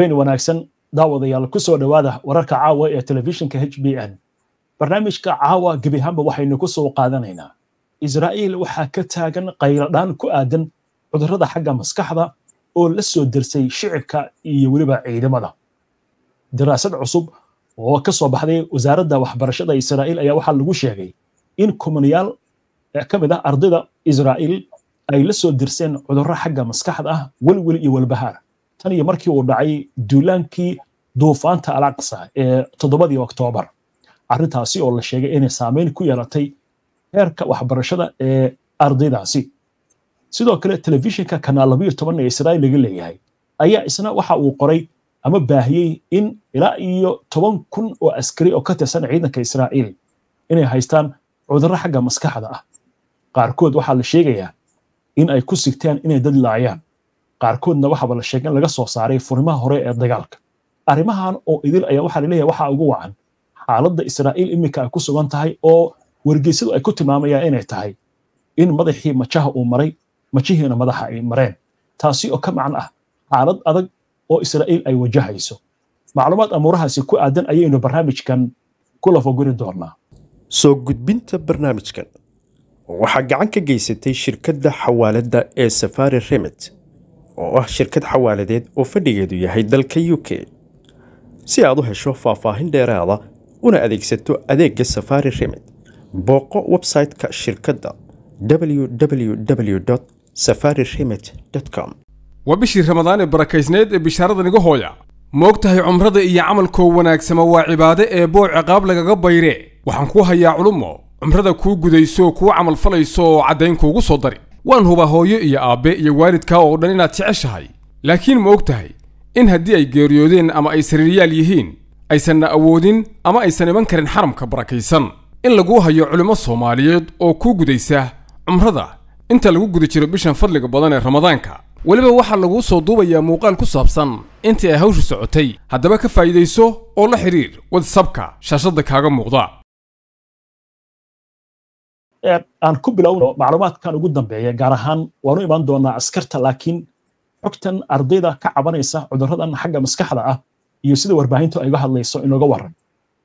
habeen wanaagsan daawadayaal ku soo dhowaada wararka caawa ee telefishinka h b n barnaamijka caawa gebi ahaanba waxaynu ku soo qaadanaynaa israa'iil waxaa ka taagan qayladhaan ku aadan cudurrada xagga maskaxda oo la soo dersay shicibka iyo weliba ciidamada daraasad cusub oo ka soo baxday wasaaradda waxbarashada israa'iil ayaa waxaa lagu sheegay in kumanayaal ka mid ah ardayda israa'iil ay la soo dirseen cudurro xagga maskaxda ah welwel iyo walbahaar tan iyo markii uu dhacay duulaankii duufaanta alaqsa ee toddobadii oktoobar arrintaasi oo la sheegay inay saameyn ku yeelatay heerka waxbarashada ee ardaydaasi sidoo kale telefishinka kanaal labayo toban ee israa'iil laga leeyahay ayaa isna waxa uu qoray ama baahiyey in ilaa iyo toban kun oo askari oo ka tirsan ciidanka israa'iil inay haystaan cudurro xagga maskaxda ah qaarkood waxaa la sheegayaa in ay ku sigteen inay dad laayaan qaarkoodna waxaaba la sheegay in laga soo saaray furimaha hore ee dagaalka arrimahan oo idil ayaa waxaa laleeyahay waxaa ugu wacan xaaladda israa'iil iminka ay ku sugan tahay oo wargeysadu ay ku tilmaamayaan inay tahay in madaxii majaha uu maray majihiina madaxa ay mareen taasi oo ka macno ah xaalad adag oo israa'iil ay wajahayso macluumaad amuurahaasi ku aadan ayaynu barnaamijkan ku lafaguri doonaa soo gudbinta barnaamijkan waxaa gacan ka geysatay shirkadda xawaaladda ee safari remit oo ah shirkad xawaaladeed oo fadhigeedu yahay dalka u k si aad u hesho faahfaahin dheeraada una adeegsato adeegga safari remit booqo website-ka shirkadda www safari remit com waa bishii ramadaan ee barakaysneed ee bishaaradan iga hooya ma og tahay cumrada iyo camalkoo wanaagsama waa cibaade ee boo ciqaab lagaga bayre waxaan kuu hayaa culummo cumrada kuu gudayso kuu camalfalayso oo caddayn kuugu soo dari waan hubaa hooyo iyo aabbe iyo waalidkaa oo dhan inaad jeceshahay laakiin ma og tahay in haddii ay geeriyoodeen ama ay sariiryaal yihiin aysanna awoodin ama aysan iman karin xaramka barakaysan in laguu hayo culimmo soomaaliyeed oo kuu gudaysa cumrada inta lagu guda jiro bishan fadliga badan ee ramadaanka weliba waxaa laguu soo duubayaa muuqaal ku saabsan intii ay hawshu socotay haddaba ka faa'iidayso oo la xidhiir wadsabka shaashadda kaaga muuqda aan ku bilowno macluumaadkan ugu dambeeya gaar ahaan waanu imaan doonaa askarta laakiin xogtan ardayda ka cabanaysa cudurradan xagga maskaxda ah iyo sida warbaahintu ay uga hadlayso inooga waran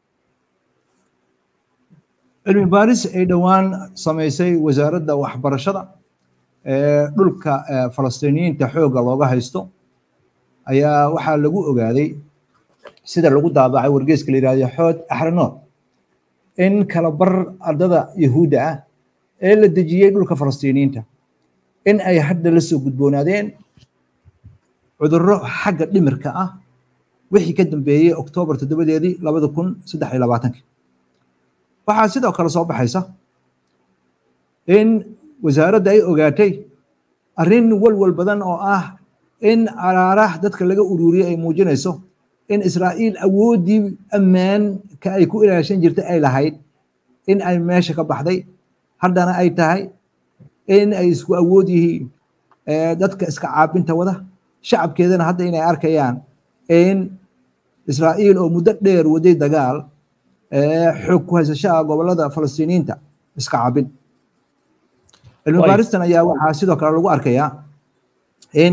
cilmi baaris ay dhowaan samaysay wasaaradda waxbarashada ee dhulka falastiiniyiinta xoogga looga haysto ayaa waxaa lagu ogaaday sida lagu daabacay wargeeska la yidhahdo xood axranood in kala bar ardada yahuudda ah ee la dejiyey dhulka falastiiniyiinta in ay hadda la soo gudboonaadeen cudurro xagga dhimirka ah wixii ka dambeeyey oktoobar toddobadeedii labada kun saddex iyo labaatanki waxaa sidoo kale soo baxaysa in wasaaradda ay ogaatay arrin walwal badan oo ah in araarah dadka laga ururiyey ay muujinayso in israa'iil awooddii ammaanka ay ku ilaashan jirtay ay lahayd in ay meesha ka baxday haddana ay tahay in ay isku awood yihiin dadka iska caabinta wada shacabkeedana hadda inay arkayaan in israa'iil oo muddo dheer waday dagaal xoog ku haysashaha gobolada falastiiniyiinta iska caabin cilmi baaristan ayaa waxaa sidoo kale lagu arkayaa in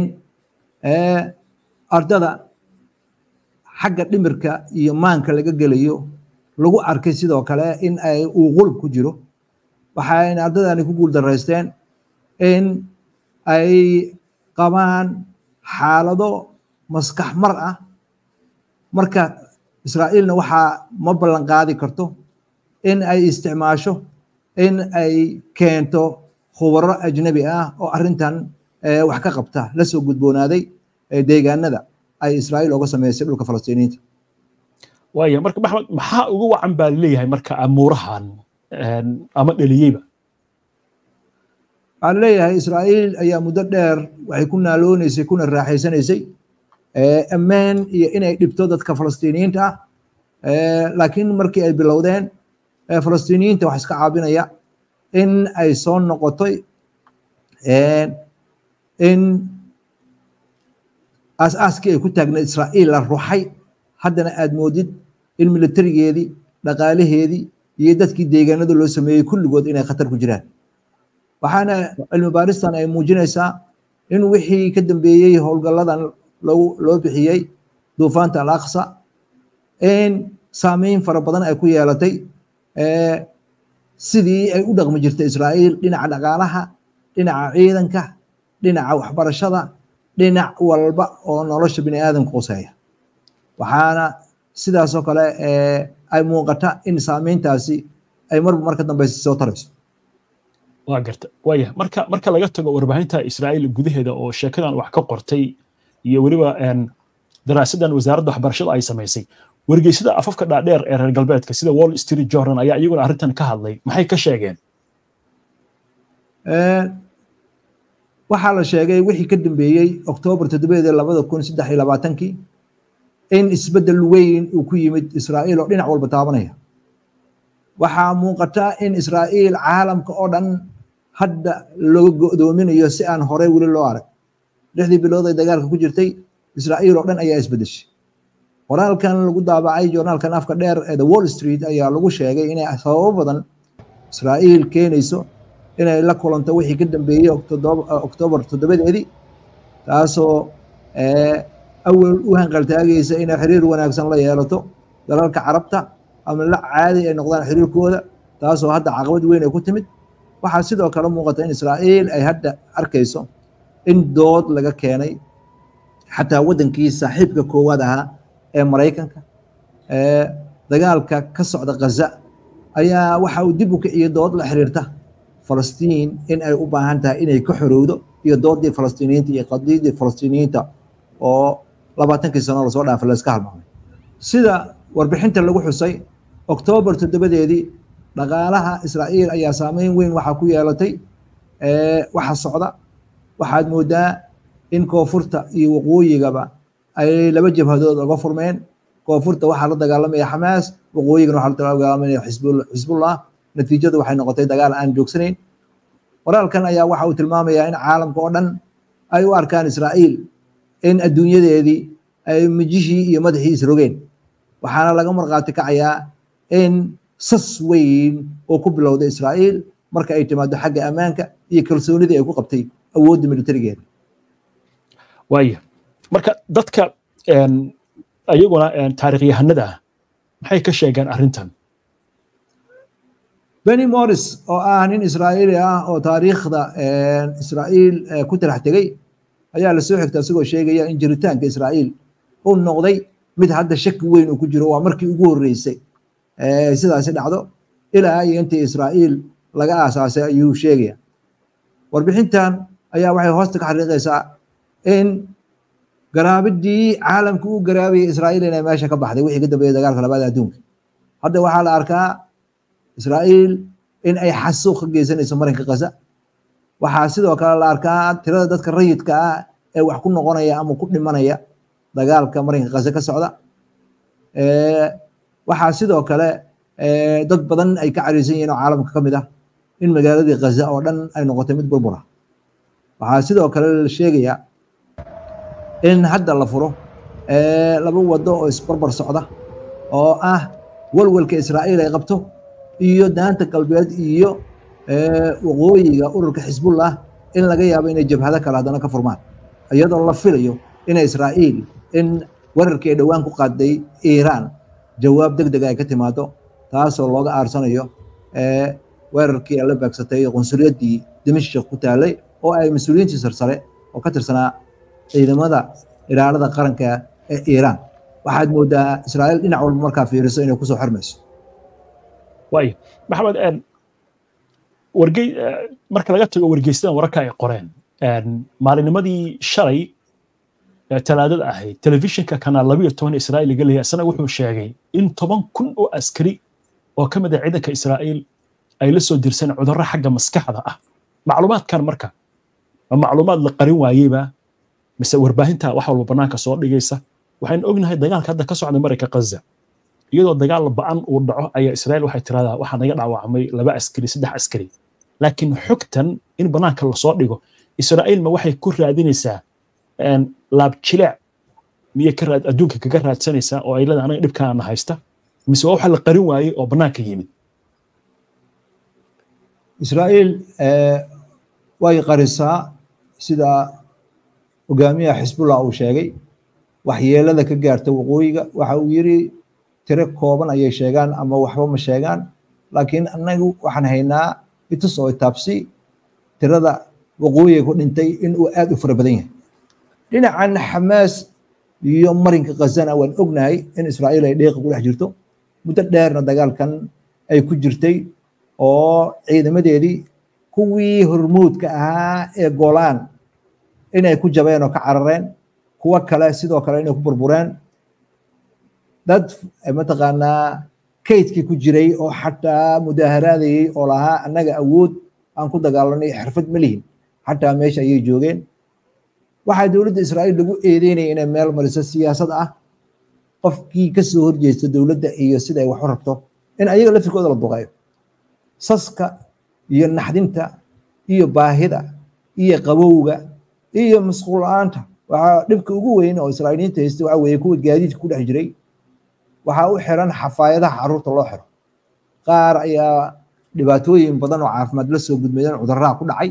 ardada xagga dhimirka iyo maanka laga gelayo lagu arkay sidoo kale in ay uu qulub ku jiro waxayna ardadani ku guuldaraysteen in ay qabaan xaalado maskax mar ah marka israa'iilna waxaa ma ballan qaadi karto in ay isticmaasho in ay keento khubaro ajnabi ah oo arrintan wax ka qabta la soo gudboonaaday deegaanada ay israa'iil oga sameysay dhulka falastiiniyiinta waaya marka maxmed maxaa ugu wacan baa leeyahay marka amuurahan ama dheliyeyba waxaa leeyahay israa'iil ayaa muddo dheer waxay ku naaloonaysay kuna raaxaysanaysay ammaan iyo inay dhibto dadka falastiiniyiinta ah laakiin markii ay bilowdeen falastiiniyiinta wax iska caabinaya in ay soo noqotay in aas-aaskii ay ku taagnayd israa'iil la ruxay haddana aad moodid in militarigeedii dhaqaalaheedii iyo dadkii deegaanada loo sameeyey kulligood inay khatar ku jiraan waxaana cilmi baaristan ay muujinaysaa in wixii ka dambeeyey howlgalladan loo bixiyey duufaanta al aqsa in saameyn fara badan ay ku yeelatay sidii ay u dhaqmi jirtay israa'iil dhinaca dhaqaalaha dhinaca ciidanka dhinaca waxbarashada dhinac walba oo nolosha bini aadamka quseeya waxaana sidaasoo kale ay muuqata in saameyntaasi ay marba marka dambeysa soo tarayso waa garta waaya marka marka laga tago warbaahinta israa'iil gudaheeda oo sheekadan wax ka qortay iyo weliba daraasadan wasaaradda waxbarashada ay samaysay wargeysada afafka dhaadheer ee reer galbeedka sida wall street journal ayaa iyaguna arrintan ka hadlay maxay ka sheegeen waxaa la sheegay wixii ka dambeeyey oktoobar toddobeed labada kun saddex iyo labaatankii in isbeddel weyn uu ku yimid israa'iil oo dhinac walba taabanaya waxaa muuqata in israa'iil caalamka oo dhan hadda loo go'doominayo si aan horey weli loo arag lixdii bilood ay dagaalka ku jirtay israa'iil oo dhan ayaa isbeddeshay qoraalkan lagu daabacay joornaalkan afka dheer ee the wall street ayaa lagu sheegay inay sababo badan israa'iil keenayso inay la kulanto wixii ka dambeeyey oktoobar toddobadeedii taasoo awal u hanqaltaagaysa inay xiriir wanaagsan la yeelato dalalka carabta ama la caadi ay noqdaan xiriirkooda taasoo hadda caqabad weyn ay ku timid waxaa sidoo kale muuqata in israa'iil ay hadda arkayso in dood laga keenay xataa waddankii saaxiibka koowaad ahaa ee maraykanka dagaalka ka socda ghaza ayaa waxa uu dib u kiciyo dood la xiriirta falastiin in ay u baahan tahay inay ka xorowdo iyo doodii falastiiniyiinta iyo qadiyadii falastiiniyiinta oo labaatankii sano lasoo dhaafay layska halmaamay sida warbixinta lagu xusay oktoobar toddobadeedii dhaqaalaha israa'iil ayaa saameyn weyn waxaa ku yeelatay waxa socda waxaad moodaa in koonfurta iyo waqooyigaba ay laba jabhadood uga furmeen koonfurta waxaa la dagaalamaya xamaas waqooyigana waxaa la dagaalamaya xisbullah natiijadu waxay noqotay dagaal aan joogsanayn qoraalkan ayaa waxa uu tilmaamayaa in caalamka oo dhan ay u arkaan israa'iil in adduunyadeedii ay mijishii iyo madaxii isrogeen waxaana laga markhaati kacayaa in sas weyn oo ku bilowday israa'iil marka ay timaado xagga ammaanka iyo kalsoonidii ay ku qabtay awoodda militarigeeda waaya marka dadka ayaguna taarikhyahanada ah maxay ka sheegeen arrintan benny morris oo ah nin israa'iili ah oo taariikhda israa'iil ku talax tegey ayaa lasoo xigta isagoo sheegaya in jiritaanka israa'iil uu noqday mid hadda shaki weyn uu ku jiro waa markii ugu horreysay sidaasi dhacdo ilaa iyo intii israa'iil laga aasaasay ayuu sheegaya warbixintan ayaa waxay hoosta ka xariiqaysaa in garaabidii caalamka u garaabayay israa'iil inay meesha ka baxday wixii ka dambeeyay dagaalka labaad adduunka hadda waxaa la arkaa israa'iil in ay xasuuq ka geysanayso marinka gaza waxaa sidoo kale la arkaa tirada dadka rayidka ah ee wax ku noqonaya ama ku dhimanaya dagaalka marinka gaza ka socda waxaa sidoo kale dad badan ay ka cariisan yihiin oo caalamka ka mid ah in magaaladii gaza oo dhan ay noqotay mid burbura waxaa sidoo kale la sheegayaa in hadda la furo laba wado oo isbarbar socda oo ah walwalka israa'iil ay qabto iyo daanta galbeed iyo waqooyiga ururka xisbullah in laga yaabo inay jabhado kale haddana ka furmaan iyadoo la filayo ina israa'iil in wararkii ay dhowaan ku qaaday iiraan jawaab deg deg ay ka timaado taasoo looga aarsanayo weerarkii ay la baagsatay qunsuliyaddii dimashq ku taalay oo ay mas-uuliyiintii sarsare oo ka tirsanaa ciidamada ilaalada qaranka ee iiraan waxaad moodaa israa'iil dhinac walba markaa fiiriso inay kusoo xirmayso waayo maxamed wargey marka laga tago wargeysadan wararka ay qoreen maalinimadii shalay talaadada ahayd telefishinka kanaal labiyo toban israa'iil laga leeyahay isna wuxuu sheegay in toban kun oo askari oo ka mid ah ciidanka israa'iil ay la soo dirsan cudurro xagga maskaxda ah macluumaadkan marka ma macluumaad la qarin waayeyba mise warbaahinta wax walba bannaanka soo dhigaysa waxaynu ognahay dagaalka hadda ka socda marayka gaza iyadoo dagaal ba'an uu dhaco ayaa israa'iil waxay tiraahdaa waxaa naga dhaawacmay laba askari saddex askari laakiin xogtan in bannaanka lasoo dhigo israa'iil ma waxay ku raadinaysaa laabjileec miyay ka raad adduunka kaga raadsanaysaa oo ay leedahay anaga dhibkaana haysta mise waa waxa la qarin waayey oo bannaanka yimid israa'iil way qarisaa sida hogaamiyaha xisbullah uu sheegay waxyeelada ka gaarta waqooyiga waxa uu yiri tiro kooban ayay sheegaan ama waxba ma sheegaan laakiin annagu waxaan haynaa itus oo taabsi tirada waqooyiga ku dhintay in uu aad u fara badan yahay dhinacan xamaas iyo marinka khazana waan ognahay in israa'iil ay dheeqa ku dhex jirto muddo dheerna dagaalkan ay ku jirtay oo ciidamadeedii kuwii hormuudka ahaa ee golaan inay ku jabeen oo ka carareen kuwo kale sidoo kale inay ku burbureen dad mataqaanaa kaydkii ku jiray oo xataa mudaaharaadayay oo lahaa annaga awood aan ku dagaalanay xirfad ma lihin xataa meesha ayay joogeen waxaa dowladda israa'iil lagu eedeynaya inay meel mariso siyaasad ah qofkii ka soo horjeesta dowladda iyo sida ay wax u rabto in ayaga laftirkooda la duqeeyo saska iyo naxdinta iyo baahida iyo qabowga iyo masquul la-aanta waxaa dhibka ugu weyn oo israa'iiliyiinta haysta waxaa weeye kuwa gaadiidka ku dhex jiray waxaa u xiran xafaayadaha carruurta loo xiro qaar ayaa dhibaatooyin badan oo caafimaad la soo gudmeeyeen cudurraha ku dhacay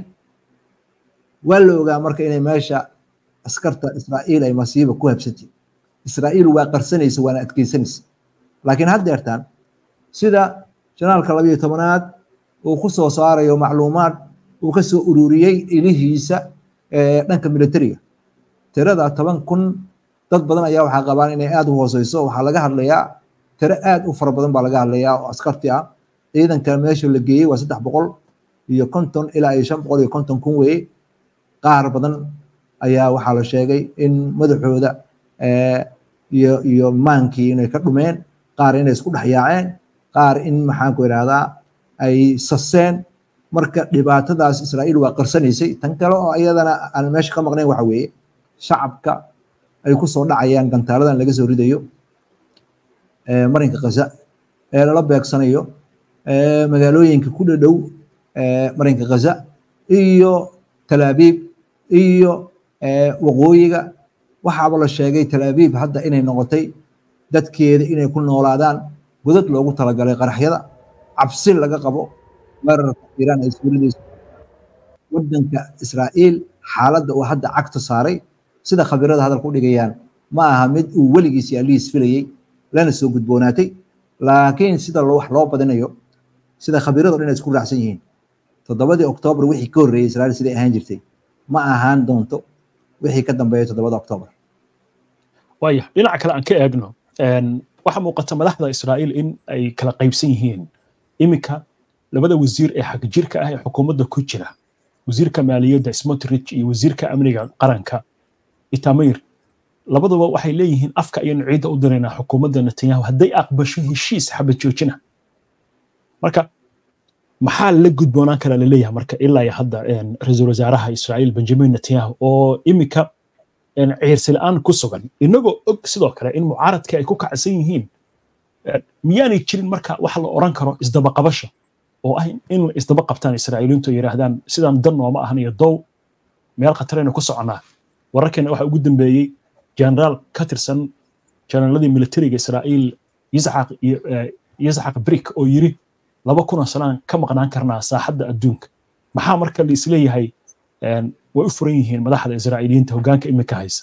waa la ogaa marka inay meesha askarta israa'iil ay masiiba ku habsatay israa'iil waa qarsanaysa waana adkeysanaysa laakiin haddeertaan sida janaalka labayo tobanaad uu ku soo saarayo macluumaad uu ka soo ururiyey ilihiisa dhanka militariga tirada toban kun dad badan ayaa waxaa qabaan inay aad u hooseyso waxaa laga hadlayaa tiro aad u fara badan baa laga hadlayaa oo askarti ah ciidanka meesha la geeyey waa saddex boqol iyo konton ilaa iyo shan boqol iyo konton kun weeye qaar badan ayaa waxaa la sheegay in madaxooda iyo iyo maankii inay ka dhumeen qaar inay isku dhex yaaceen qaar in maxaanku idhahdaa ay saseen marka dhibaatadaas israa'iil waa qarsanaysay tan kale oo iyadana aan meesha ka maqnayn waxa weeye shacabka ay ku soo dhacayaan gantaaladan laga soo ridayo marinka khaza ee lala beegsanayo magaalooyinka ku dhadhow marinka khaza iyo talaabiib iyo waqooyiga waxaaba la sheegay talaabiib hadda inay noqotay dadkeeda inay ku noolaadaan godad loogu talagalay qaraxyada cabsi laga qabo weerarka iiraan ay suuradayso waddanka israa'iil xaaladda uu hadda cagta saaray sida khabirada hadalka u dhigayaan ma aha mid uu weligiis yaalihiis filayey lana soo gudboonaatay laakiin sida wax loo badinayo sida khabiradu dhan isku raacsan yihiin toddobadii oktoobar wixii ka horreeyey israa'iil siday ahaan jirtay ma ahaan doonto wixii ka dambeeya toddobada oktoobar waaya dhinaca kale aan ka eegno waxaa muuqata madaxda israa'iil in ay kala qaybsan yihiin iminka labada wasiir ee xagjirka ah ee xukuumadda ku jira wasiirka maaliyadda smotrich iyo wasiirka amniga qaranka itamir labaduba waxay leeyihiin afka ayaynu ciidda u diraynaa xukuumadda netanyahu hadday aqbasho heshiis xabad joojina marka maxaa la gudboonaan kara laleeyahay marka ilaa hadda ra-iisul wasaaraha israa'iil benjamin netanyahu oo iminka ciirsi la-aan ku sugan inagoo og sidoo kale in mucaaradka ay ku kacsan yihiin miyaanay jirin marka wax la oran karo isdabaqabasho oo ah in isdaba qabtaan israa'iiliintu ay yidhaahdaan sidaan dan nooma ahan iyo dow meel khataraynu ku soconaa wararkeena waxaa ugu dambeeyey generaal ka tirsan jenaraaladii militariga israa'iil yisxaq brik oo yiri laba kunoo sanaan ka maqnaan karnaa saaxadda adduunka maxaa marka la isleeyahay way u furan yihiin madaxda israa'iiliyiinta hoggaanka iminka haysa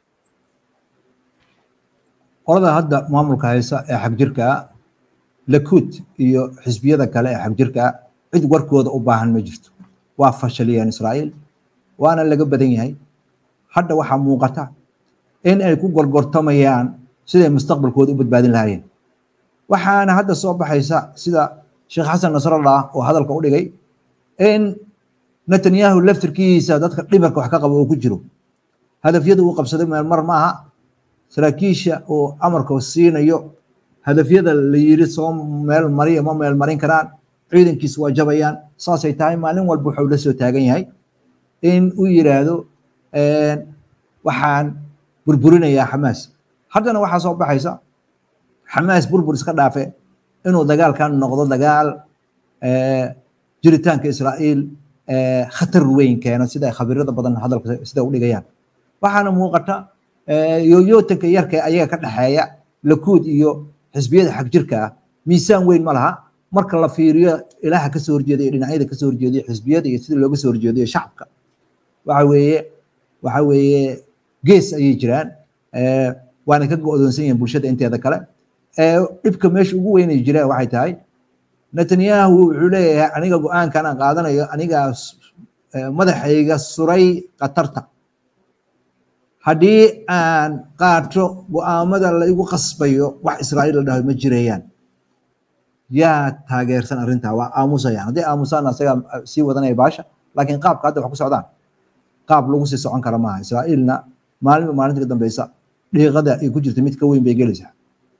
qolada hadda maamulka haysa ee xagjirka lakuud iyo xisbiyada kale ee xagjirka cid warkooda u baahan ma jirto waa fashaliyeen israa'iil waana laga badan yahay hadda waxaa muuqata in ay ku gorgortamayaan siday mustaqbalkooda u badbaadin lahaayeen waxaana hadda soo baxaysa sida sheekh xasan nasrallah oo hadalka u dhigay in netanyahu laftirkiisa dadka dhibarka wax ka qaba uu ku jiro hadafyada uu qabsaday meelmar ma aha saraakiisha uu amarka siinayo hadafyada la yiri soo meel mariya ma meel marin karaan ciidankiisa waa jabayaan saasay tahay maalin walba wuxuu la soo taagan yahay in uu yiraahdo waxaan burburinayaa xamaas haddana waxaa soo baxaysa xamaas burbur iska dhaafe inuu dagaalkan noqdo dagaal jiritaanka israa'iil khatar weyn keena sida khabirada badan hadalka sida u dhigayaan waxaana muuqata yooyootanka yarka ayaga ka dhexeeya lakuud iyo xisbiyada xagjirka ah miisaan weyn ma laha marka la fiiriyo ilaaha kasoo horjeeda iyo dhinacyada kasoo horjeediyo xisbiyada iyo sida looga soo horjeediyo shacabka waxa weeye waxa weeye gees ayay jiraan waana ka go'doonsan yihiin bulshada inteeda kale dhibka meesha ugu weynay jira waxay tahay netanyahu wuxuu leeyahay aniga go-aankan aan qaadanayo anigaa madaxayga suray khatarta haddii aan qaato go-aamada la igu qasbayo wax israa'iil la dhaho ma jirayaan yaa taageersan arrintaa waa aamusayaan haddii aamusaan asagaa sii wadanaya baasha laakiin qaabka hadda wax ku socdaan qaab lagu sii socon kara maaha israa'iilna maalinba maalinta ka dambeysa dhiiqada ay ku jirta mid ka weyn bay gelaysaa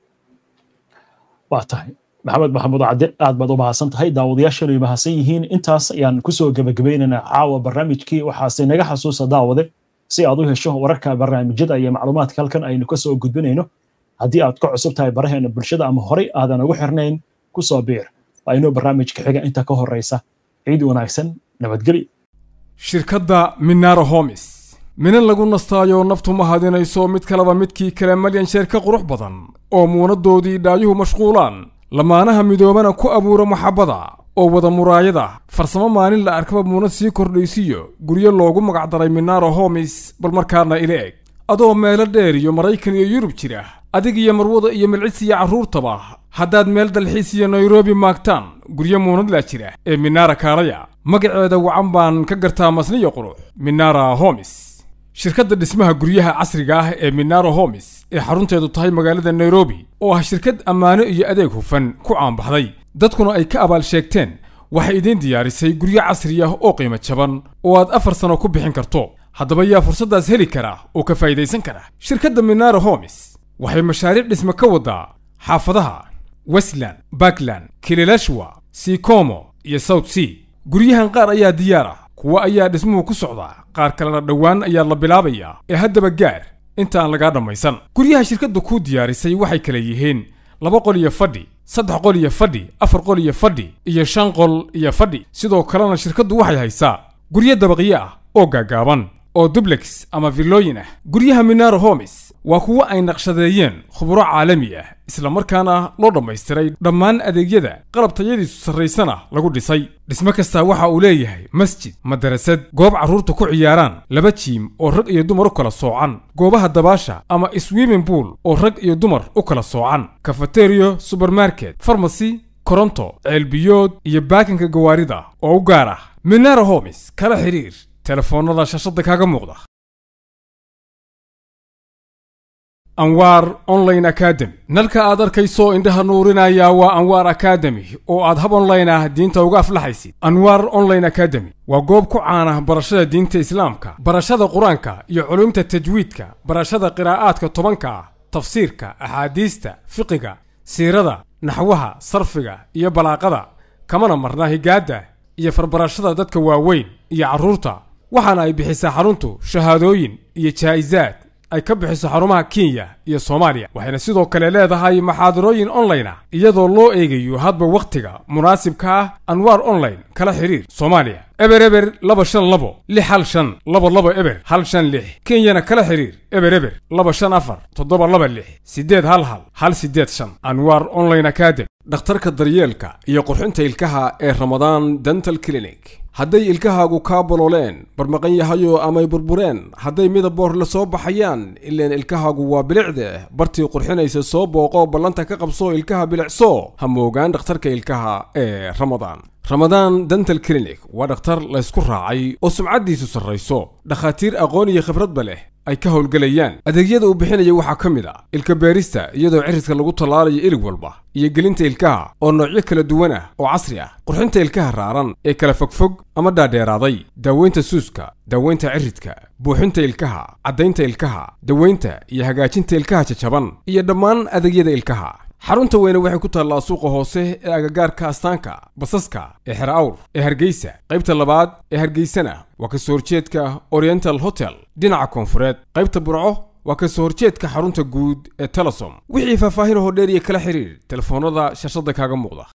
waa tahay maxamed maxamuud cadde aad baad u mahadsan tahay daawadayaashanu ay mahadsan yihiin intaas ayaan kusoo gebagabaynaynaa caawa barnaamijkii waxaase naga xasuusa daawade si aad u hesho wararka barnaamijyada iyo macluumaadka halkan aynu kasoo gudbinayno haddii aad ka cusub tahay baraheena bulshada ama horey aadan ugu xirnayn kusoo biir waa inuu barnaamijka xiga inta ka horeysa ciid wanaagsan nabadgelyo shirkadda minaro homis minan lagu nastaayo naftu ma hadinayso mid kaleba midkii kale malyan sheer ka qurux badan oo muunadoodii dhaayuhu mashquulaan lamaanaha midoobana ku abuura maxabbada oo wada muraayada farsamo maalin la arkaba muunad sii kordhaysiyo guryo loogu magacdaray minaro homis bal markaana ila eg adoo meelo dheer iyo maraykan iyo yurub jira adig iyo marwada iyo milcis iyo carruurtaba haddaad meel dalxiis iyo nairobi maagtaan guryo muunadlaa jira ee minara kaalaya magaceeda wacan baan ka gartaa masniyo qurux minara homis shirkadda dhismaha guryaha casriga ah ee minaro homis ee xarunteedu tahay magaalada nairobi oo ah shirkad ammaano iyo adeeg hufan ku caanbaxday dadkuna ay ka abaal sheegteen waxay idiin diyaarisay guryo casri ah oo qiimo jaban oo aad afar sano ku bixin karto haddaba yaa fursaddaas heli kara oo ka faa'idaysan kara shirkadda minaro homis waxay mashaariic dhisme ka waddaa xaafadaha westland bakland kililashwa sikomo iyo south sea guryahan qaar ayaa diyaar ah kuwa ayaa dhismuhu ku socdaa qaar kalena dhowaan ayaa la bilaabayaa ee haddaba gaar inta aan lagaa dhammaysan guryaha shirkadda kuu diyaarisay waxay kala yihiin laba qol iyo fadhi saddex qol iyo fadhi afar qol iyo fadhi iyo shan qol iyo fadhi sidoo kalena shirkaddu waxay haysaa guryo dabaqyo ah oo gaagaaban oo dublex ama villooyin ah guryaha minaro homis waa kuwo ay naqshadeeyeen khuburo caalami ah isla markaana loo dhammaystiray dhammaan adeegyada qalab tayadiisu sarraysana lagu dhisay dhismo kastaa waxa uu leeyahay masjid madarasad goob carruurta ku ciyaaraan laba jiim oo rag iyo dumar u kala soocan goobaha dabaasha ama swimming pool oo rag iyo dumar u kala soocan kafateriyo subermarket farmasy koronto ceelbiyood iyo baakinka gawaarida oo u gaar ah minaro homis kala xidhiir telefoonnada shashada kaaga muuqda anwaar online academy nalka aad arkayso indhaha nuurinaya waa anwaar academy oo aad hab online ah diinta uga aflaxaysid anwaar online academy waa goob ku caana barashada diinta islaamka barashada qur-aanka iyo culumta tajwiidka barashada qiraa'aadka tobanka ah tafsiirka axaadiista fiqiga siirada naxwaha sarfiga iyo balaaqada kamana marna higaadda iyo farbarashada dadka waaweyn iyo carruurta waxaana ay bixisaa xaruntu shahaadooyin iyo jaa'isaad ay ka bixiso xarumaha kenya iyo soomaaliya waxayna sidoo kale leedahay maxaadarooyin online ah iyadoo loo eegayo hadba wakhtiga munaasibka ah anwaar online kala xidhiir soomaaliya eber eber laba shan labo lix hal shan laba laba eber hal shan lix kenyana kala xidhiir eber eber laba shan afar toddoba laba lix siddeed hal hal hal siddeed shan anwaar online academy dhakhtarka daryeelka iyo qurxinta ilkaha ee ramadaan dental clinic hadday ilkahaagu kaa bolooleen barmaqan yahayo amay burbureen hadday midaboor la soo baxayaan ileen ilkahaagu waa bilicde bartii qurxinaysa soo booqo ballanta ka qabso ilkaha bilicso ha moogaan dhakhtarka ilkaha ee ramadaan ramadaan dental clinic waa dhakhtar laysku raacay oo sumcaddiisu sarrayso dhakhaatiir aqoon iyo khibradba leh ay ka howlgelayaan adeegyada uu bixinaya waxaa ka mid a ilka beerista iyadoo cirridka lagu tallaalayo ilig walba iyo gelinta ilkaha oo noocyo kala duwan ah oo casri ah qurxinta ilkaha raaran ee kala fogfog ama dhaadheeraaday daaweynta suuska daaweynta ciridka buuxinta ilkaha caddaynta ilkaha daweynta iyo hagaajinta ilkaha jajaban iyo dhammaan adeegyada ilkaha xarunta weyne waxay ku taallaa suuqa hoose ee agagaarka astaanka basaska ee xer awr ee hargeysa qaybta labaad ee hargeysana waa ka soo horjeedka oriental hotel dhinaca koonfureed qaybta burco waa ka soo horjeedka xarunta guud ee telesom wixii faahfaahin hoo dheer iyo kala xiriir telefoonnada shashada kaaga muuqda